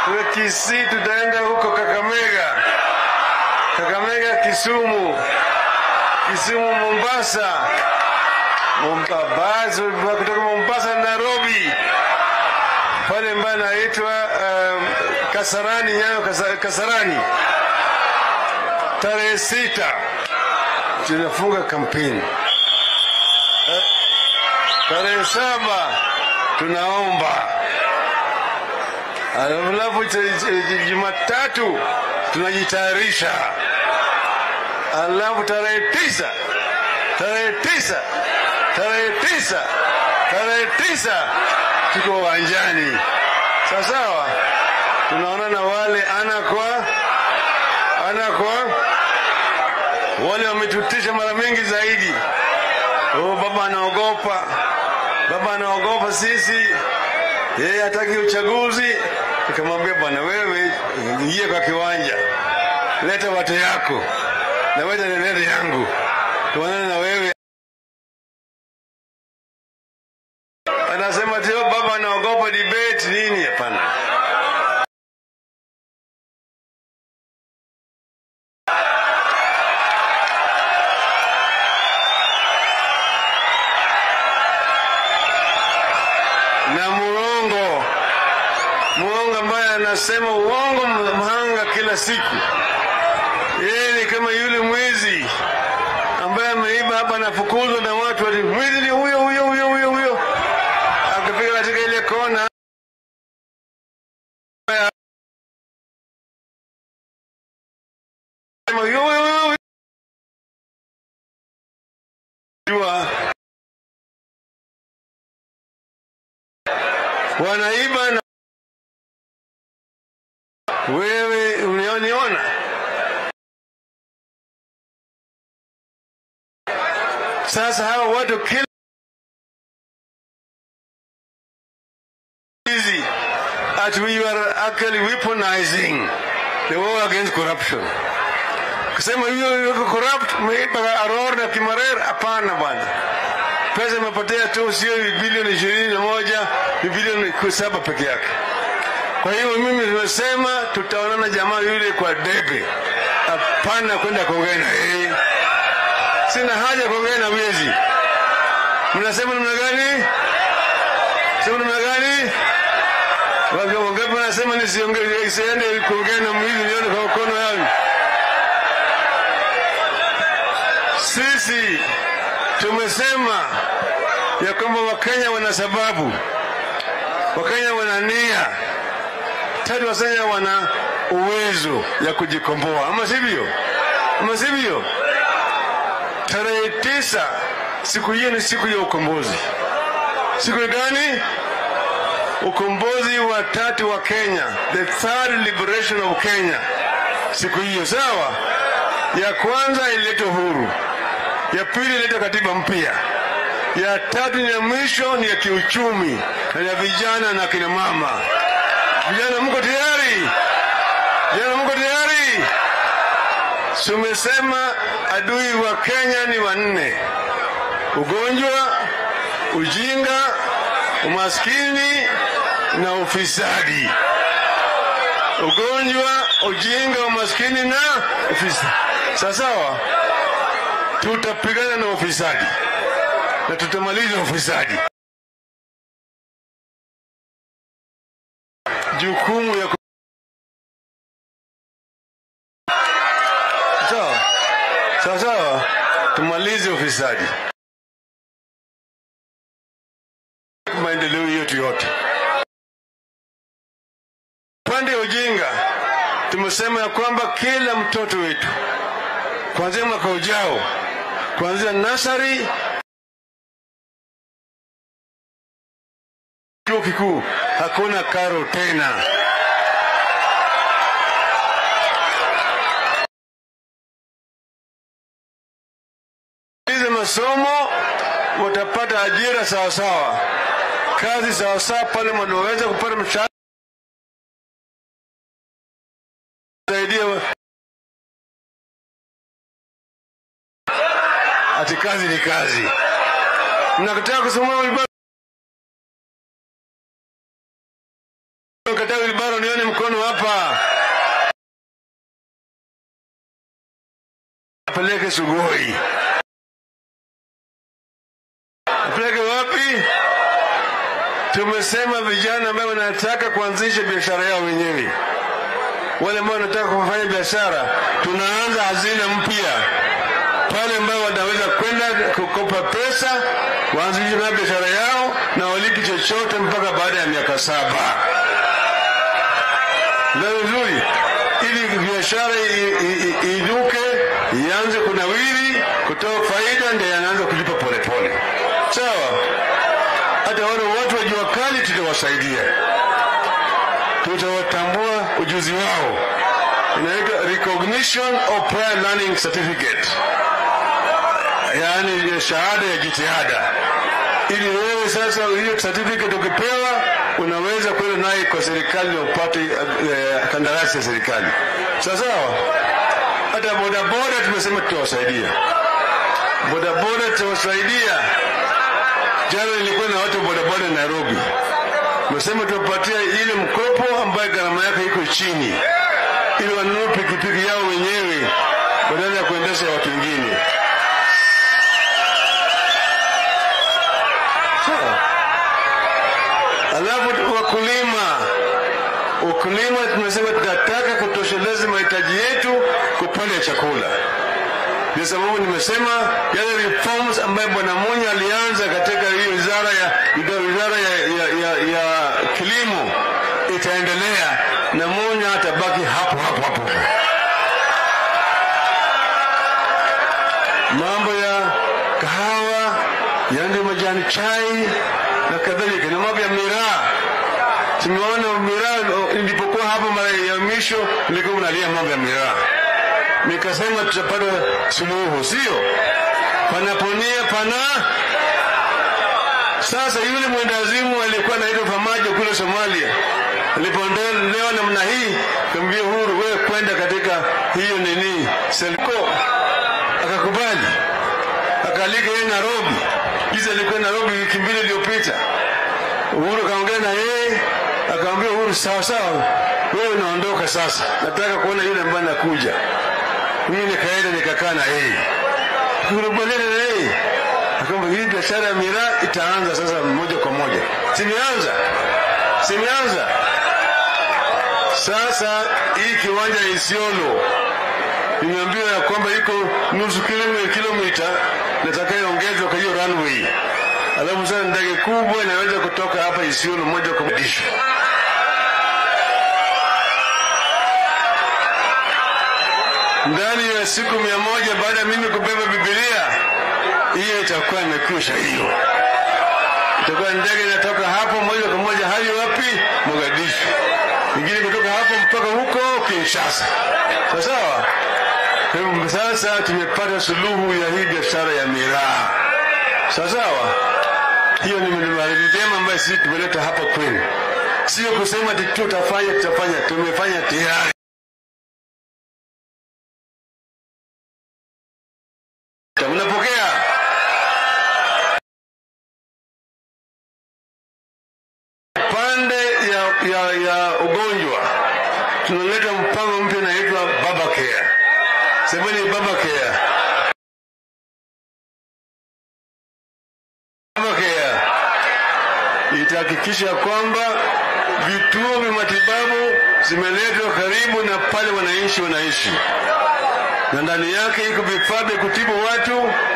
Kule Kisii tutaenda huko Kakamega, Kakamega, Kisumu, Kisumu, Mombasa, Mombasa, kutoka Mombasa Nairobi, pale ambayo naitwa um, Kasarani, Nyayo Kasa- Kasarani, tarehe sita tunafunga kampeni. Eh, Tarehe saba tunaomba, alafu ch- ch- Jumatatu tunajitayarisha, alafu tarehe tisa tarehe tisa tarehe tisa tarehe tisa tuko uwanjani sawa sawa, tunaonana wale ana kwa ana kwa wale wametutisha mara mingi zaidi. Oh, baba anaogopa, baba anaogopa sisi, yeye hataki uchaguzi. Nikamwambia bwana, wewe ingie kwa kiwanja, leta watu yako na wewe nilete yangu, tuonane na wewe. Anasema tio baba anaogopa debate nini? Hapana. na muongo muongo ambaye anasema uongo mhanga kila siku. Yeye ni kama yule mwizi ambaye ameiba hapa, anafukuzwa na watu ati mwizi ni huyo huyo huyo huyo huyo, akifika katika ile kona Sema, "Huyo, huyo, huyo, huyo." Jua wanaiba na wewe unioniona sasa hawa watu kila hizi that we are actually weaponizing the war against corruption kusema hiyo yuko corrupt umeiba aror na kimarer hapana bwana pesa imepotea tu sio bilioni ishirini na moja ni bilioni saba peke yake kwa hiyo mimi nimesema tutaonana jamaa yule kwa debe hapana kwenda kuongea na yeye sina haja ya kuongea na wizi mnasema namna gani sema namna gani Watu wangapi wanasema nisiongee isiende kuongea na mwizi nione kwa mkono yangu sisi tumesema ya kwamba wakenya wana sababu wakenya wana nia tatu wakenya wana uwezo ya kujikomboa ama sivyo ama sivyo tarehe tisa siku hiyo ni siku ya ukombozi siku gani ukombozi wa tatu wa kenya the third liberation of kenya siku hiyo sawa ya kwanza ilileta uhuru ya pili ilileta katiba mpya ya tatu ni ya mwisho ni ya kiuchumi na ya vijana na kina mama vijana mko tayari vijana mko tayari tumesema adui wa kenya ni wanne ugonjwa ujinga umaskini na ufisadi ugonjwa ujinga umaskini na ufisadi sawasawa tutapigana na ufisadi na tutamaliza ufisadi jukumu ya ku- sawa sawa sawa tumalize ufisadi maendeleo yetu yote upande wa ujinga tumesema ya kwamba kila mtoto wetu kuanzia mwaka ujao kuanzia nasari chuo kikuu hakuna karo tena hizi masomo watapata ajira sawasawa kazi sawasawa pale wanaweza kupata mshahara saidia ati kazi ni kazi mnakataa kusoma wilbaro kataa wilbaro nione mkono mkono hapa, apeleke Sugoi. Apeleke wapi? Tumesema vijana ambao wanataka kuanzisha biashara yao wenyewe, wale ambao wanataka kufanya biashara, tunaanza hazina mpya pale ambao wanaweza kwenda kukopa pesa waanzishe na biashara yao na walipi chochote mpaka baada ya miaka saba. Ndio vizuri, ili biashara iinuke, ianze kunawiri, kutoa faida, ndio yanaanza kulipa polepole. Sawa, hata wale watu wa jua kali tutawasaidia, tutawatambua ujuzi wao, inaitwa recognition of prior learning certificate yaani shahada ya jitihada, ili wewe sasa hiyo certificate ukipewa unaweza kwenda naye kwa serikali na upate uh, kandarasi ya serikali. Sawa sawa. Hata bodaboda tumesema tutawasaidia bodaboda, tutawasaidia. Jana nilikuwa na watu bodaboda Nairobi, tumesema tuwapatia ile mkopo ambayo gharama yake iko chini, ili wanunue pikipiki yao wenyewe badala ya kuendesha watu wengine. Alafu wakulima, ukulima tumesema tunataka kutosheleza mahitaji yetu kupanda chakula. Ndio sababu nimesema yale reforms ambayo Bwana Munya alianza katika hiyo wizara ya wizara ya, ya, ya, ya kilimo itaendelea na Munya atabaki hapo hapo hapo. Mambo ya kahawa, yani majani chai na kadhalika na mambo ya miraa. Tumeona miraa ilipokuwa hapo mara ya mwisho, nilikuwa mnalia mambo ya miraa, nikasema tutapata suluhu, sio panaponia pana. Sasa yule mwendazimu alikuwa anaitwa Famajo kule Somalia, alipoondolewa namna hii, kambia Uhuru, wewe kwenda katika hiyo nini Selco, akakubali akaalika yeye Nairobi. Hizi alikuwa Nairobi wiki mbili iliyopita. Uhuru kaongea na yeye, akamwambia Uhuru, sawa sawa, wewe unaondoka sasa, nataka kuona yule ambaye anakuja. Mimi nikaenda nikakaa na yeye, tukakubaliana na yeye, akamwambia hii biashara ya miraa itaanza sasa moja kwa moja. Simeanza, simeanza sasa. Hii kiwanja ya Isiolo nimeambiwa ya kwamba iko nusu kilomita natakayoongezwa kwa hiyo runway alafu sasa ndege kubwa inaweza kutoka hapa Isiolo moja kwa moja. Ndani ya siku mia moja baada ya mimi kubeba Biblia, hiyo itakuwa imekwisha. Hiyo itakuwa ndege inatoka hapo moja kwa moja hadi wapi? Mogadishu, ingine kutoka hapo mpaka huko Kinshasa. Sawa sawa. Sasa tumepata suluhu ya hii biashara ya miraa. Sawa sawa. Hiyo ni njema ambayo sisi tumeleta hapa kwenu, sio kusema tutafanya tutafanya. Tumefanya tayari. Mnapokea? Pande ya, ya, ya ugonjwa tunaleta mpango mpya unaitwa Baba Care. Semeni Baba Care. itahakikisha kwamba vituo vya matibabu zimeletwa karibu na pale wananchi wanaishi, na ndani yake iko vifaa vya kutibu watu